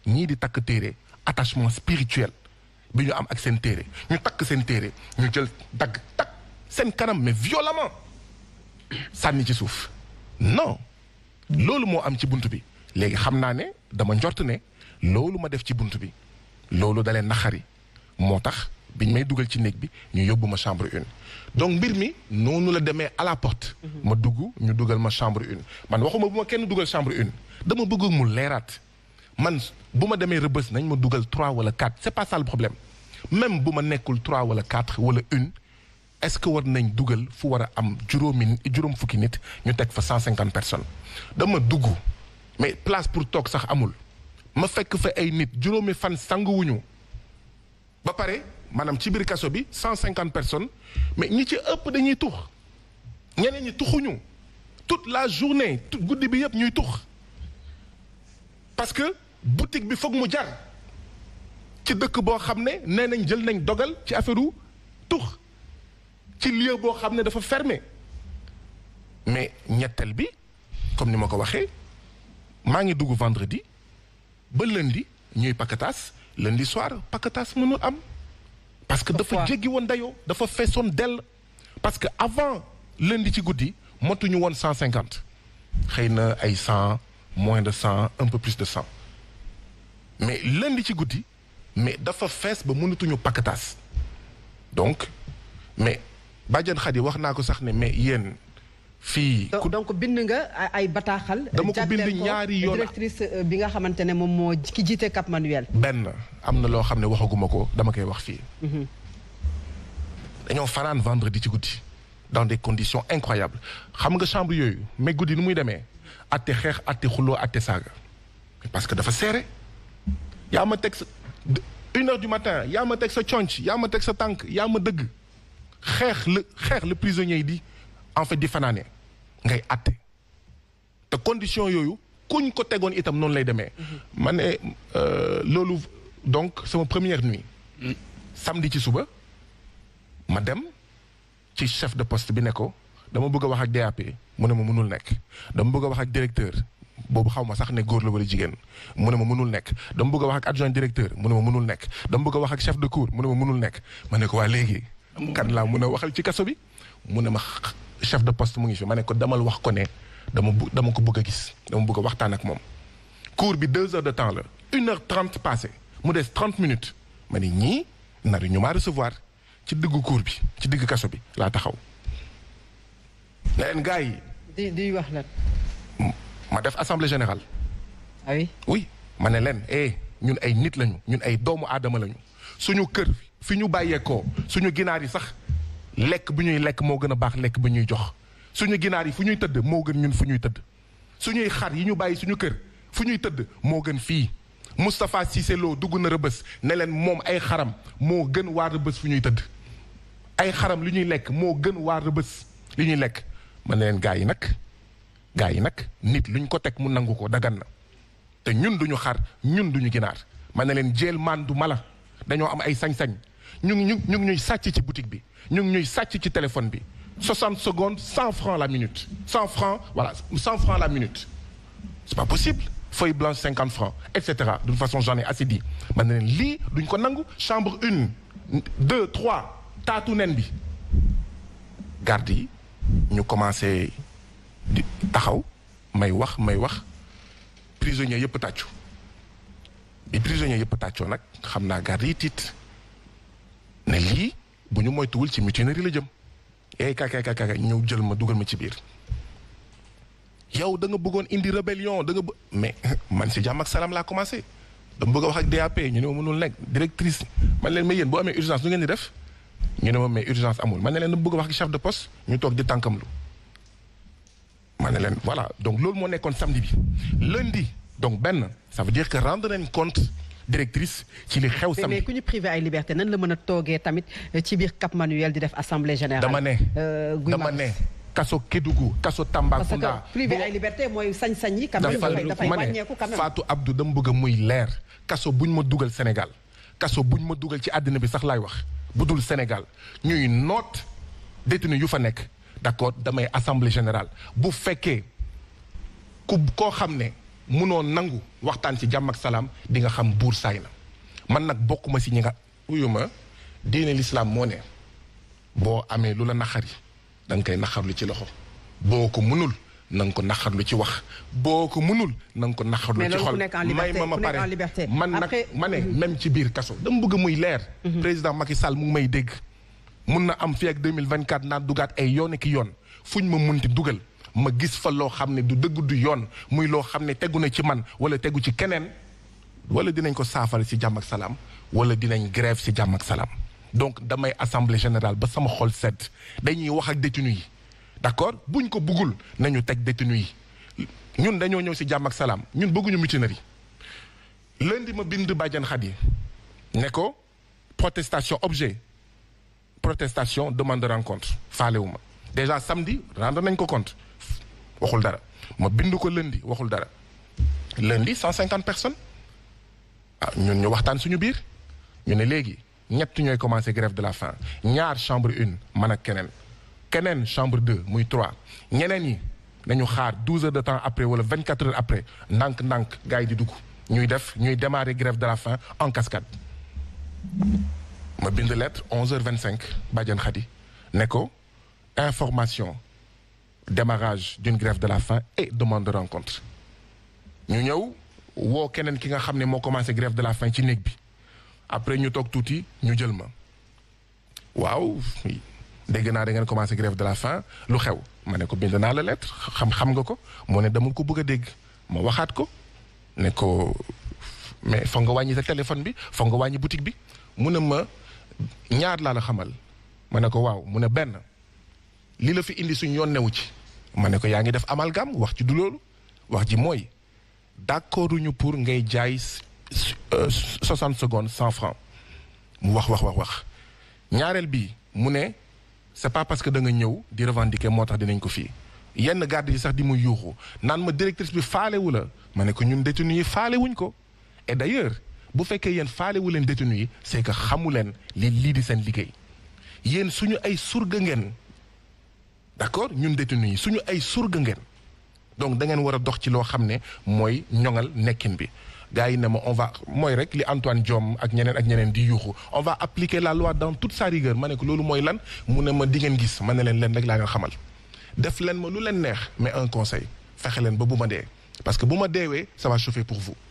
ñii di takk téere attachement spirituel bi ñu am ak seen téere ñu takk seen téere ñu jël dagg takk seen kanam mais violemment sànni ci suuf non loolu moo am ci bunt bi léegi xam naa ne dama njort ne loolu ma def ci bunt bi loolu dalee naxari moo tax biñ may dugal ci néeg bi ñu yóbbu ma chambre une donc mbir mi noonu la demee à la porte ma dugg ñu dugal ma chambre une man waxuma bu ma kenn dugal chambre une dama bëgg mu leeraat man bu ma demee rëbës nañ ma dugal trois wala quatre c'est pas ça le problème même bu ma nekkul trois wala quatre wala une est-ce que war nañ dugal fu war a am juróomi juróom fukki nit ñu teg fa cent cinquante personnes dama dugg mais place pour toog sax amul ma fekk fa ay nit juróomi fan sanguwuñu ba pare maanaam ci biir kaso bi cent cinquante personnes mais ñi ci ëpp dañuy tux ñeneen ñi tuxuñu toute la journée tout guddi bi yëpp ñuy tux parce que boutique bi foog mu jar ci dëkk boo xam ne nee nañ jël nañ dogal ci affaire u tux ci lieu boo xam ne dafa fermé mais ñetteel bi comme ni ma ko waxee maa ngi dugg vendredi ba lundi ñuy pakataas lundi soir pakataas mënul am parce que dafa Pourquoi? jéggi woon dayoo dafa feesoon dell parce que avant lundi ci guddi motuñu woon cent cinquante xëy na ay cent moins de cent un peu plus de cent mais lundi ci guddi mais dafa fees ba mënatuñu pakataas donc mais bàjjan Xadi wax naa ko sax ne mais yéen fii donc ku donc bind nga ay- ay bataaxal. Dama ko jagleel bind ñaari yoon. directrice euh, bi nga xamante ne moom moo ki jiite Cap Manuel. benn am na loo xam ne waxaguma ko dama koy wax fii dañoo fanaan vendredi ci guddi dans des conditions incroyables xam nga chambre yooyu mais guddi nu muy demee atte xeex atte xuloo atte saaga parce que dafa serré yaa ma teg sa de- une heure du matin yaa ma teg sa conc yaa ma teg sa tànk yaa ma dëgg xeex la xeex le prisonnier yi di en fait di fanaane ngay atte te condition yooyu kuñ ko tegoon itam noonu lay demee ma ne euh, loolu donc sama première nuit samedi ci suba ma dem ci chef de poste bi ne ko dama bëgg a wax ak DAP mu ne ma mënul nekk dama bëgg a wax ak directeur boobu xaw ma sax ne góor la wala jigéen mu ne ma mënul nekk dama bëgg a wax ak adjoint directeur mu ne ma mënul nekk dama bëgg a wax ak chef de cour mu ne ma mënul nekk ma ne ko waa léegi kan laa mun a waxal ci kaso bi mu ne ma x- chef de poste mu ngi fi ma ne ko damal wax ko ne dama bu dama ko bëgg a gis dama bëgg a waxtaan ak moom cours bi deux heures de temps la une heure trente passé mu des trente minutes ma ni ñii nar ñu maa recevoir ci diggu cours bi ci diggu kaso bi laa taxaw ne leen gars yi di di wax lan. ma def assemblée générale ah oui oui ma ne leen eh ñun ay nit lañu ñun ay doomu aadama lañu suñu kër fi ñu bàyyeekoo suñu ginaar yi sax lekk bu ñuy lekk moo gën a baax lekk bu ñuy jox suñu ginaar yi fu ñuy tëdd moo gën ñun fu ñuy tëdd suñuy xar yi ñu bàyyi suñu kër fu ñuy tëdd moo gën fii Moustapha Cissé Lo dugg na rëbës ne leen moom ay xaram moo gën waa rëbës fu ñuy tëdd ay xaram li ñuy lekk moo gën waa rëbës li ñuy lekk ma ne leen gaa yi nag gaa yi nag nit luñ ko teg mu nangu ko dagan na te ñun duñu xar ñun duñu ginaar ma ne leen jeel maan du mala dañoo am ay sañ-sañ ñu ngi ñu ñu ngi ñuy sàcc ci boutique bi ñu ngi ñuy sàcc ci téléphone bi 60 secondes 100 francs la minute 100 francs voilà 100 francs la minute c'est pas possible feuille blanche 50 francs et cetera de toute façon j'en ai assez dit ma ne leen lii duñ ko nangu chambre une deux trois taatu nen bi garde yi ñu commencé di taxaw may wax may wax prisonnier yëpp tàccu bi prisonnier yëpp tàccoo nag xam naa garde yi tiit ne lii bu ñu moytuwul ci mutinerie la jëm eey kaka kaka kaka ñëw jël ma dugal ma ci biir yow da nga bëggoon indi rébellion da nga bë mais man si jàmm ak salaam laa commencé dama bëgg a wax ak DAP ñu ne ma mënul nekk directrice man leen mais yéen boo amee urgence nu ngeen di def ñu ne ma mais urgence amul man ne leen dama bëgg a wax ak chef de poste ñu toog di tànkamlu ma ne leen voilà donc loolu moo nekkoon samedi bi lundi donc benn ça veut dire que rendre nañ compte directrice ci li xew mais mais samedi ku ñu privé ay liberté nan la mën a toogee tamit ci biir Cap Manuel di def assemblée générale. dama ne Euh, Guy dama Marius. ne kaso Kédougou kaso parce Tambacounda que privé ay liberté mooy sañ-sañ yi. quand même dafa dafay dafay ma ne wàññeeku quand même. Fatou Abdou dama bëgg a muy leer kaso buñ ma dugal Sénégal kaso buñ ma dugal ci àddina bi sax laay wax bu dul Sénégal ñuy noot détenu yu fa nekk d'accord damay assemblée générale bu fekkee ku koo xam ne munoo nangu waxtaan ci jàmm ak salaam di nga xam buur saay na man nag bokkuma si ñi nga uyuma diine lislaam moo ne boo amee lu la naxari da nga koy naxarlu ci loxo boo ko munul na nga ko naxarlu ci wax boo ko munul na nga ko naxarlu Mais ci loolu xol ku nekk en liberté, may ma ma ku nekk pare en liberté. man nag Après- ma ne même ci biir kaso dama bëgg muy leer président Macky Sall mu ngi may dégg mun na am fii ak 2024 naan dugaat ay yoon ki yoon fuñ ma munti dugal ma gis fa loo xam ne du dëgg du yoon muy loo xam ne tegu na ci man wala tegu ci keneen wala dinañ ko saafara ci jàmm ak salaam wala dinañ grève ci jàmm ak salaam donc damay assemblée générale ba sama xol sedd dañuy wax ak détenu yi d'accord buñ ko buggul nañu teg détenu yi ñun dañoo ñëw ci jàmm ak salaam ñun bëgguñu mutinerie lundi ma bind Badiane Khady ne ko protestation objet protestation demande de rencontre faalewuma déjà samedi rendre nañ ko compte waxul dara ma bind ko lundi waxul dara lundi 150 personnes ah ñun ñu waxtaan suñu biir ñu ne léegi ñett ñooy commencé grève de la faim ñaar chambre une man ak keneen keneen chambre deux muy trois ñeneen yi nañu xaar 12 heures de temps après wala 24 heures après ndànk-ndànk gars yi di dugg ñuy def ñuy démarrer grève de la faim en cascade ma bind lettre 11h25 Badiane Khady ne ko information démarrage d'une grève de la faim et demande de rencontre ñu ñëw woo keneen ki nga xam ne moo commencé grève de la faim ci néeg bi après ñu toog tuuti ñu jël ma waaw dégg naa da ngeen commencé grève de la faim lu xew ma ne ko bind naa la lettre xam xam nga ko moo ne dama ko bëgg a dégg ma waxaat ko ne ko mais foog nga wàññi sa téléphone bi foog nga wàññi boutique bi mu ne ma ñaar laa la xamal ma ne ko waaw mu ne benn li la fi indi suñ yoon newu ci ma ne ko yaa ngi def amalgame wax ci du loolu wax ji mooy d'accorduñu pour ngay jaay soixante secondes cent francs mu wax wax wax wax ñaareel bi mu ne c'est pas parce que da nga ñëw di revendiquer moo tax dinañ ko fii yenn garde yi sax di mu yuuxu naan ma directrice bi faalewu la ma ne ko ñun détenu yi faalewuñ ko et d'ailleurs bu fekkee yéen faalewu leen détenu yi c'est que xamu leen li lii di seen liggéey yéen suñu ay surga ngeen d'accord ñun détenu yi suñu ay surga ngeen donc da ngeen war a dox ci loo xam ne mooy ñoŋal nekkin bi gars yi ne ma on va mooy rek li Antoine Diome ak ñeneen ak ñeneen di yuuxu on va appliquer la loi dans toute sa rigueur ma ne ko loolu mooy lan mu ne ma di ngeen gis ma ne leen leen rek laa leen xamal def leen ma lu leen neex mais un conseil fexe leen ba bu ma dee parce que bu ma deewee ça va chauffer pour vous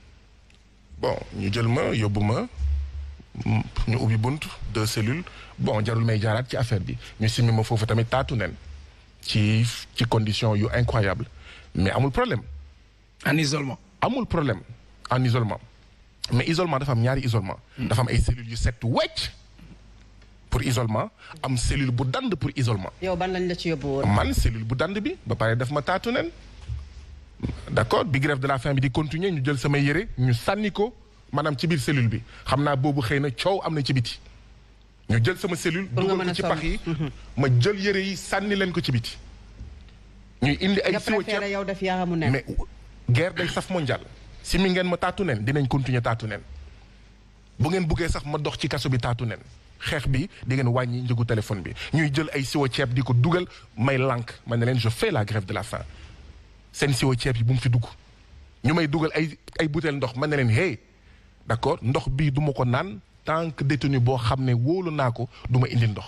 bon ñu jël ma yóbbu ma ñu ubbi bunt deux cellules bon jarul may jaaraat ci affaire bi ñu simmi ma foofu tamit taatu nen ci ci condition yu incroyable mais amul problème en isolement. amul problème en isolement mais isolement dafa am ñaari isolement dafa am ay cellules yu set wecc pour isolement am cellule bu dand pour isolement yow ban lañ la ci yóbbu woon. man cellule bu dand bi ba pare def ma taatu nen d'accord bi grève de la faim bi di continuer ñu jël samay yére ñu sànni ko maanaam ci biir cellule bi xam naa boobu xëy na coow am na ci biti ñu jël sama cellule Pour nga dugal mën a ko ci sol. pax yi ma jël yére yi sànni leen ko ci biti ñuy indi ay nga siwo préféré ceeb yow def yaramu nen. mais guerre day saf mondial si mi ngeen ma taatu nen dinañ continuer taatu nen bu ngeen buggee sax ma dox ci kaso bi taatu nen xeex bi di ngeen wàññi njëgu téléphone bi ñuy jël ay siwo ceeb di ko dugal may lànk ma ne leen je fais la grève de la faim seen siwo ceeb yi bu mu fi dugg ñu may dugal ay ay butéel ndox ma ne leen hey d'accord ndox bii du ma ko naan tant que détenu boo xam ne wóolu naa ko du ma indi ndox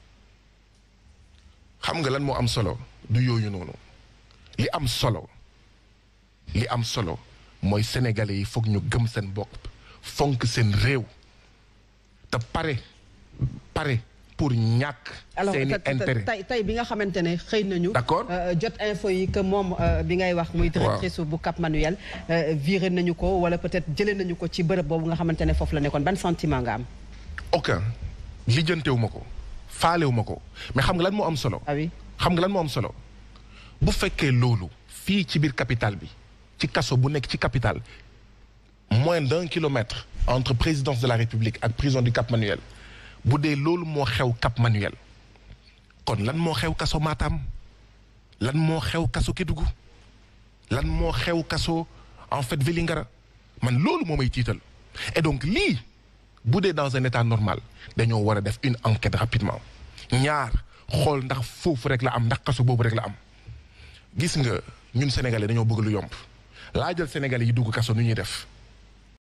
xam nga lan moo am solo du yooyu noonu li am solo li am solo mooy sénégalais yi foog ñu gëm seen bopp fonk seen réew te pare pare pour ñàkk alors seeni te- te- intérêt tey tey bi nga xamante ne xëy nañu. D'accord. euh, jot info yi que moom euh, bi ngay wax muy directrice bu Cap Manuel euh, viré nañu ko wala peut-être jëlee nañu ko ci bërëb boobu nga xamante ne foofu la nekkoon ban sentiment nga am. aucun lijjantewu ma ko faalewu ma ko mais xam nga lan moo am solo ah oui xam nga lan moo am solo bu fekkee loolu fii ci biir capitale bi ci kaso bu nekk ci capitale moins d'un kilomètre entre présidence de la république ak prison du Cap Manuel bu dee loolu moo xew Cap Manuel kon lan moo xew kaso Matam lan moo xew kaso Kédougou lan moo xew kaso en fait Vélingara man loolu moo may tiital et donc lii bu dee dans un état normal dañoo war a def une enquête rapidement ñaar xool ndax foofu rek la am ndax kaso boobu rek la am gis nga ñun sénégalais dañoo bëgg lu yomb laa jël Sénégalais yi dugg kaso nu ñuy def